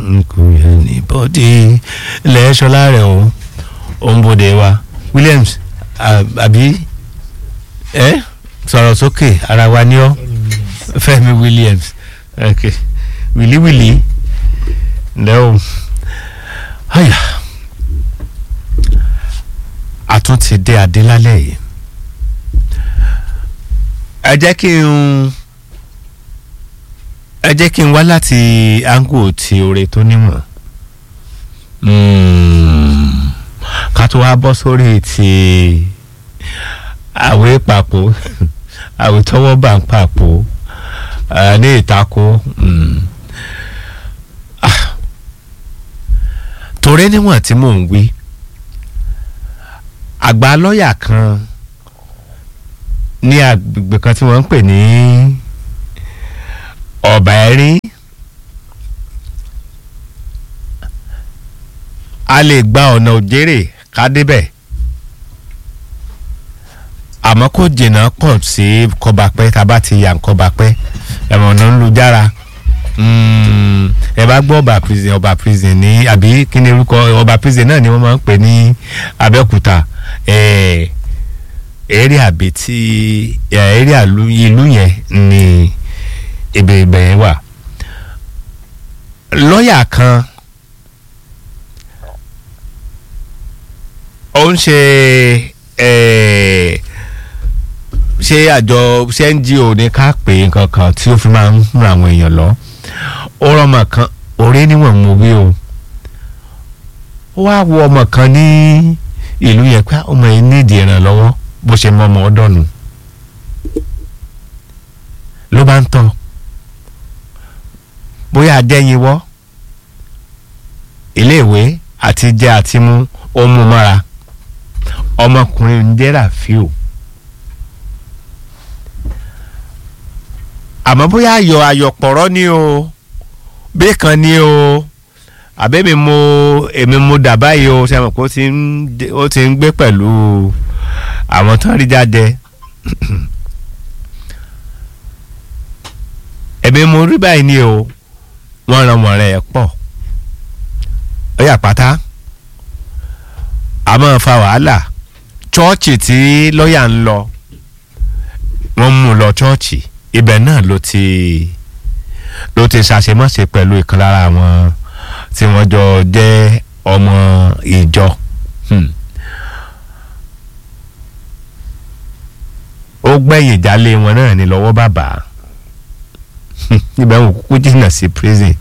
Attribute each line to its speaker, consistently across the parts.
Speaker 1: nkù anybody lẹ́ẹ̀ṣọ́lá rẹ̀ o òǹbodè wa Williams àbí ẹ sọ̀rọ̀ sókè ara wa ní ọ́ Fẹ́mi Williams ok wìlíwìlí ǹlẹ́ o àyà àtúntì dé adé lálẹ́ yìí ẹ jẹ́ kí n ẹ jẹ́ kí n wá láti angu ti oore tó níwọ̀n ká tó wá bọ́ sórí ti àwé papò àwé tọwọ́ bá ń papò ní ìtako torí níwọ̀n tí mò ń wí àgbà lọ́ọ̀yà kan ní agbègbè kan tí wọ́n ń pè ní ọ̀bà ẹ̀rín a lè gba ọ̀nà òjèrè ká débẹ̀ àmọ́ kò jìnnà pọ̀ sí kọbapẹ́ tá a bá ti yà ń kọbapẹ́ ẹ̀wọ̀n ọ̀nà ń lu jára ẹ bá gbọ́ ọba prison ọba prison ní àbí kí ni orúkọ ọba prison náà ni wọ́n máa ń pè ní Abẹ́òkúta èrè àbí tí èrè ìlú yẹn ni ibẹ̀ ibẹ̀ yẹn wà lọ́ọ̀yà kan ó ń ṣe ṣé àjọ ṣé NGO ní ká pè nǹkan kan tí ó fi máa ń ran àwọn èèyàn lọ ó rọmọ kan òré níwọ̀n mo wí o ó wá wo ọmọ kan ní ìlú yẹn pé ọmọ yìí nídìí ìrànlọ́wọ́ bó ṣe mọ ọmọ ọdọ́nu ló bá ń tọ́ bóyá adẹ́yinwọ́ iléèwé àti jẹ àti mú ó mú mọ́ra ọmọkùnrin ń jẹ́ Ràfíù àmọ́ bóyá ayọ̀ ayọ̀pọ̀rọ̀ ni o bẹ́ẹ̀ kan ni o àbẹ́mi mo èmi mo dà báyìí o ṣe àmọ̀ pé ó ti ń gbé pẹ̀lú àwọn tó ń rí jáde èmi mo rí báyìí ni o wọ́n ran wọ̀n rẹ̀ pọ̀ ó yà pátá a máa fa wàhálà chọ́ọ̀chì tí lọ́ọ̀yà ń lọ wọ́n mú un lọ chọ́ọ̀chì ibẹ̀ náà ló ti ló ti ṣàṣemáṣe pẹ̀lú ìkan lára àwọn tí wọ́n jọ jẹ́ ọmọ ìjọ. ó gbẹ̀yìn ìjálé wọn náà ní lọ́wọ́ bàbá ibẹ̀ wọn kúkú jìnnà sí prison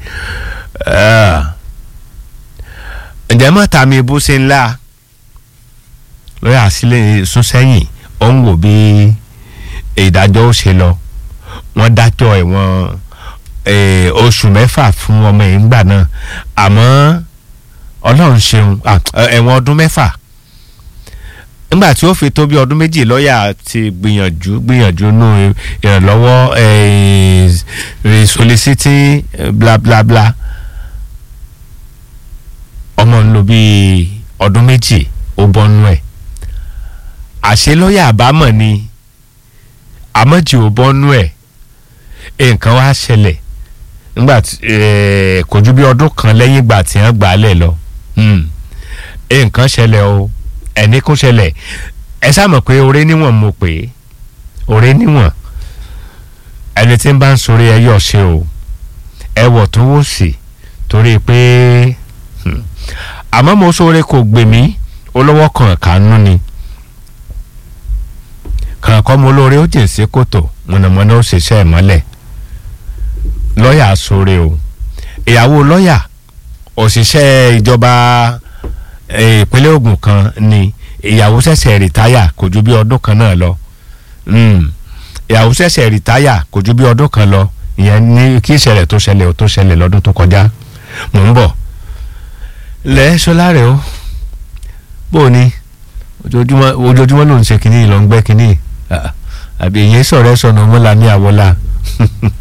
Speaker 1: ǹjẹ́ mọ́ta mi bó ṣe ńlá lọ́yà sílẹ̀ sún sẹ́yìn ó ń wò bí ìdájọ́ ó ṣe lọ wọ́n dájọ́ ẹ̀wọ̀n oṣù mẹ́fà fún ọmọ yìí ńgbà náà àmọ́ ọlọ́run ṣeun ẹ̀wọ̀n ọdún mẹ́fà nígbà tí ó fi tó bí ọdún méjì lọ́ọ̀yà ti gbìyànjú gbìyànjú nù ìrànlọ́wọ́ soliciting bla bla bla ọmọ ń lò bí ọdún méjì ó bọ́nú ẹ̀ àṣé lọ́ọ̀yà àbámọ̀ ni àmọ́jì ò bọ́nú ẹ̀ nǹkan wá ṣẹlẹ̀ nígbà kò ju bí ọdún kan lẹ́yìn ìgbà tí wọ́n gbà á lẹ̀ lọ nǹkan ṣẹlẹ̀ o ẹni kún ṣẹlẹ̀ ẹ sáàmọ̀ pé oore níwọ̀n mo pè é oore níwọ̀n ẹni tí ń bá ń sọrí ẹ yọ̀ ṣe o ẹ wọ̀ tó wò sí torí pé àmọ́ mo sọ̀rọ̀ kò gbè mí olówó kan kànú ni kànkọ́ mo lóore ó jìn sí kòtò mọ̀nàmọ́ná ó ṣiṣẹ́ ìmọ́lẹ̀ lọ́ọ̀yà sọ̀rọ̀ o ìyàwó lọ́ọ̀yà òṣìṣẹ́ ìjọba ìpínlẹ̀ Ògùn kan ni ìyàwó ṣẹ̀ṣẹ̀ rìtáyà kò ju bí ọdún kan náà lọ ìyàwó ṣẹ̀ṣẹ̀ rìtáyà kò ju bí ọdún kan lọ ìyẹn ní kí ìṣẹ̀lẹ̀ tó ṣẹlẹ̀ ó tó ṣẹlẹ̀ lọ́dún tó kọjá mò ń bọ̀ lẹ́ ṣọlá rẹ̀ o bó o ní ojoojúmọ́ ojoojúmọ́ ló ń ṣe kínní ló ń gbẹ́ kínní àbí èyí sọ̀rọ̀ ẹ̀ sọ̀nà ọmọlá ní àwọlá